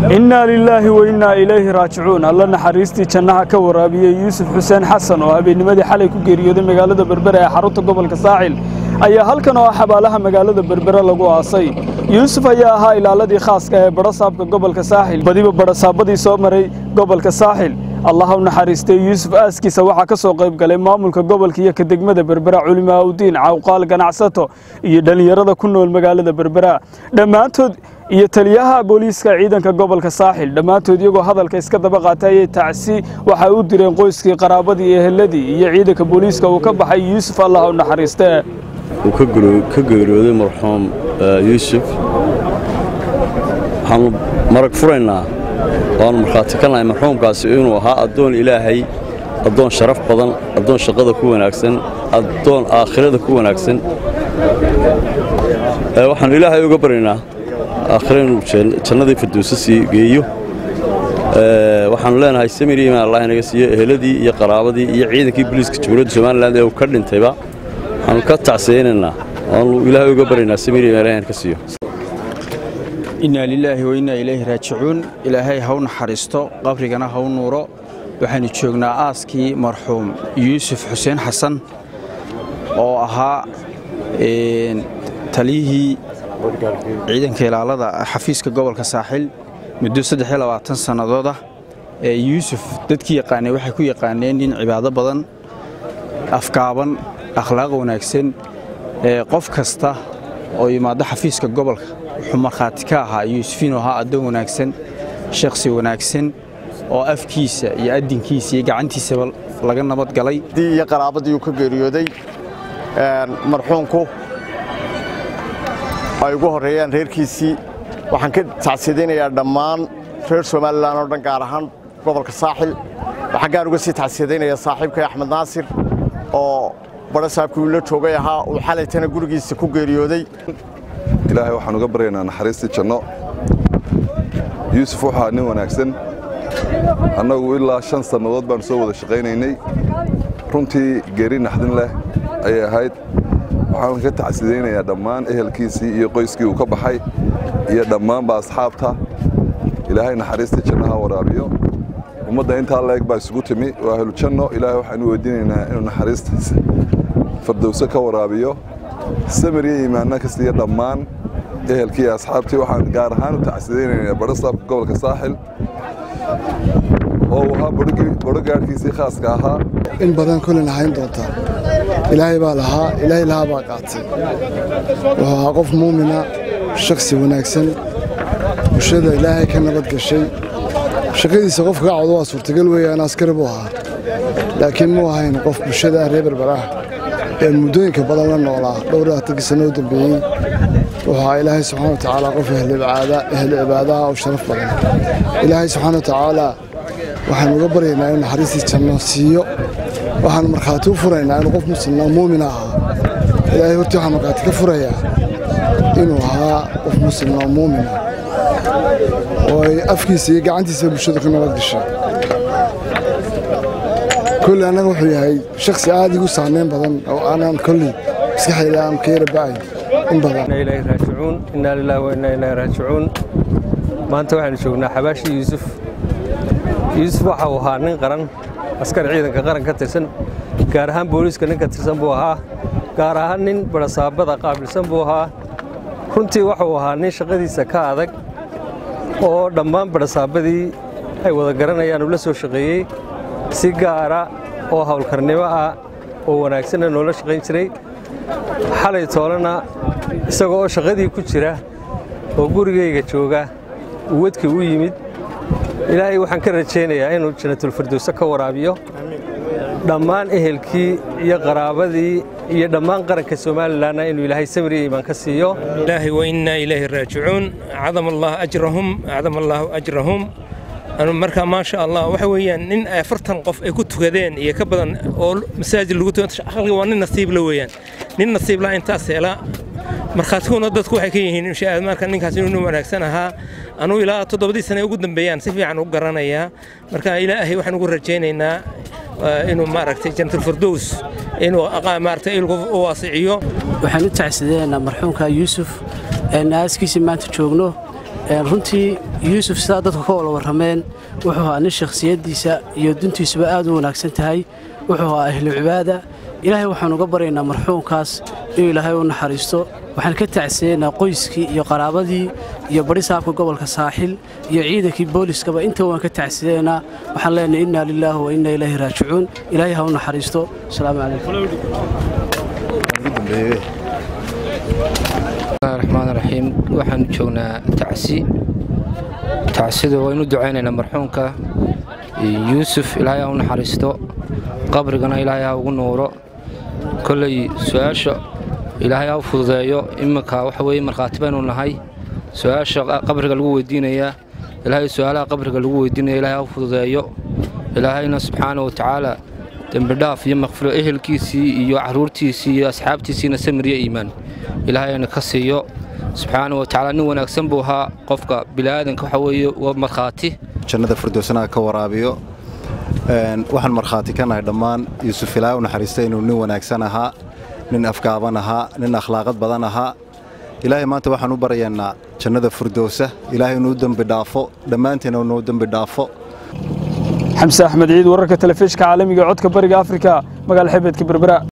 innaa lilaahi wa innaa ilayhi raajicuun alla naxariistii jannaha ka waraabiyey yuusuf xuseen xasan oo habeennimadii xalay ku geeriyooday magaalada berbere ee xarunta gobolka saaxil ayaa halkan oo ah xabaalaha magaalada berbere lagu aasay yuusuf ayaa ahaa ilaaladii khaaska ee badhasaabka gobolka saaxil badiba badhasaabadii soo maray gobolka saaxil allaha u naxariistay yuusuf aaskiisa waxaa ka soo qayb galay maamulka gobolka iyo ka degmada berbera culimaaudiin cawqaal ganacsato iyo dhallinyarada ku nool magaalada berbera dhammaantood iyo taliyaha booliiska ciidanka gobolka saaxil dhammaantood iyagoo hadalka iska daba qaatay ayay tacsi waxay u direen qoyskii qaraabadii eheladii iyo ciidanka booliiska uu ka baxay yuusuf allah u naxariistee uu ka geeriyooday marxuum yuusuf waxaannu marag furaynaa waannu markhaati ka nahay marxuumkaasi inuu ahaa addoon ilaahay addoon sharaf badan addoon shaqada ku wanaagsan addoon aakhirada ku wanaagsan waxaannu ilaahay uga baryaynaa aakhira inuu jannadii firdowsa sii geeyo waxaannu leenahay samir iimaan allah inaga siiyo eheladii iyo qaraabadii iyo ciidankii booliiska jamhuuriyadda somalilan ee uu ka dhintayba waxaannu ka tacsiyaynaynaa waannu ilaahay uga baryaynaa samir iimaan allah ka siiyo innaa lilaahi wa innaa ilayhi raajicuun ilaahay ha u naxariisto qabrigana ha u nuuro waxaannu joognaa aaskii marxuum yuusuf xuseen xasan oo ahaa taliyihii ciidanka ilaalada xafiiska gobolka saaxil muddo sannadood ah ee yuusuf dadkii yaqaanay waxay ku yaqaaneen nin cibaado badan afgaaban akhlaaq wanaagsan qof kasta oo yimaado xafiiska gobolka wuxuu markhaati ka ahaa yuusuf inuu ahaa addoon wanaagsan shakhsi wanaagsan oo afkiisa iyo addinkiisa iyo gacantiisaba laga nabad galay iyo qaraabadii uu ka geeriyooday marxuumku ay ugu horreeyaan reerkiisii waxaan ka tacsiyadaynayaa dhammaan reer somalilan oo dhan gaar ahaan gobolka saaxil waxaan gaar uga sii tacsiyadaynayaa saaxiibkay axmed naasir oo badhasaabkii uu la joogay ahaa uu xalaytana gurigiisa ku geeriyooday ilaahay waxaan uga baryaynaa naxariistii janno yuusuf wuxuu ahaa nin wanaagsan annagu ilaa shan sannadood baannu soo wada shaqaynaynay runtii geeri naxdin leh ayay ahayd waxaan ka tacsidaynayaa dhammaan ehelkiisii iyo qoyskii uu ka baxay iyo dhammaanba asxaabta ilaahay naxariistii jannaha waraabiyo ummadda intaa leeg baa isugu timi waa ahlujanno ilaahay waxaanu weydiinaynaa inuu naxariistiisa fardowso ka waraabiyo samir iyo iimaanna ka siiya dhammaan ehelkii iyo asxaabtii waxaan gaar ahaan u tacsidaynaynaa badhasaabka gobolka saaxil oo uu ahaa badho gaadhkiisii khaaska ahaa in badan kolin ahayn doonta ilaahay baa lahaa ilaahay lahaa baa qaatay wuxuu ahaa qof muumina shakhsi wanaagsan bulshada ilaahay ka nabad gashay shaqadiisa qofka ka cawdo waa suurtagal weeyaan askari buu ahaa laakiin muu ahayn qof bulshada ah reer berber ah ee muddooyinka badan la noolaa dhowr labaatankii sanno u dambeeyey wuxuu ahaa ilaahay subxana wa tacaala qof ehlu cibaadaha oo sharaf badan ilaahay subxaana wa tacaala waxaanu uga baryaynaa inuu naxariistii janno siiyo waxaanu markhaati u furaynaa inuu qof muslimna muumina ahaa ilaahay hortii waxaan markhaati ka furayaa inuu ahaa qof muslimna oo muumina oo ay afkiisa iyo gacantiisa bulshada ku nabad gashay kolley annaga wuxuu yahay shakhsi aad igu saamayn badan oo aanan kolley maskaxdayda aan ka yara ba'ay in badan ilaahi raajicuun innaa lilaahi wa innaa ilaahi raajicuun maanta waxaanu joognaa xabaashii yuusuf yuusuf waxa uu ahaa nin qaran askar ciidanka qaran ka tirsan gaar ahaan booliiska nin ka tirsan buu ahaa gaar ahaan nin badhasaabada qaabilsan buu ahaa runtii wuxuu ahaa nin shaqadiisa ka adag oo dhammaan badhasaabadii ay wada garanayaan uu la soo shaqeeyey si gaara oo howlkarnimo ah oo wanaagsanna noola shaqayn jiray xalay toolana isagoo oo shaqadii ku jira oo gurigayga jooga uu wadkii u yimid ilaahay waxaan ka rajaynayaa inuu janatulfirdowse ka waraabiyo dhammaan ehelkii iyo qaraabadii iyo dhammaan qaranka somalilanna inuu ilaahay samir iyo iimaan ka siiyo ilaahi wa innaa ilayhi raajicuun cadama allah ajrahum cadama allahu ajrahum marka maasha allah waxa weeyaan nin afartan qof ay ku tukadeen iyo ka badan oo masaajid lagu tukado waa nin nasiibla weeyaan nin nasiibla intaas hela markhaatiguna dadku waxay ka yihiin marka ninkaas inuu nin wanaagsan ahaa anuu ilaa toddobadii sane ugu dambeeyaan si fiican u garanayaa marka ilaahay waxaan ugu rajaynaynaa inuu maaragtay janatulfirdows inuu maaragtay ilgu u waasiciyo waxaan u tacsideynaa marxuumka yuusuf een aaskiisii maanta joogno runtii yuusuf sidaa dadku ka wala warrameen wuxuu ahaa nin shakhsiyaddiisa iyo duntiisuba aad u wanaagsan tahay wuxuu ahaa ahlu cibaada ilaahay waxaan uga baryaynaa marxuumkaas inuu ilaahay u naxariisto waxaan ka tacsiyeynaa qoyskii iyo qaraabadii iyo bari saabka gobolka saaxil iyo ciidankii booliskaba intaba waan ka tacsiyeynaa waxaan leenahay innaa lilaahi wa innaa ilaahi raajicuun ilaahay ha u naxariisto asalaamu calaykum raxmaan raxiim waxaanu joognaa tacsi tacsida waynu ducaynaynaa marxuumka yuusuf ilaahay ha u naxariisto qabrigana ilaahay ha ugu nuuro kolley su-aasha ilaahay ha u fududeeyo iminka waxa weye markhaati baynu nahay su-aasha qabriga lagu weydiinayaa ilaahay su-aalaha qabriga lagu weydiinaya ilaahay ha u fududeeyo ilaahayna subxaana wa tacaala dembidhaaf iyo makfiro ehelkiisii iyo carruurtiisii iyo asxaabtiisiina samir iyo iimaan ilaahayna ka siiyo subxaana wa tacaala nin wanaagsan buu ahaa qofka bilaadanka waxa weeye waa markhaati jannada firdowsanaha ka waraabiyo waxaan markhaati ka nahay dhammaan yuusuf ilaahay u naxariista inuu nin wanaagsan ahaa nin afgaaban ahaa nin akhlaaqad badan ahaa ilaahay maanta waxaan u baryaynaa jannada firdowsa ilaahay inuu dembi dhaafo dhammaantiina inuu dembi dhaafo xamse axmed ciid wararka telefishka caalamiga codka bariga afrika magaala xebeedka berbera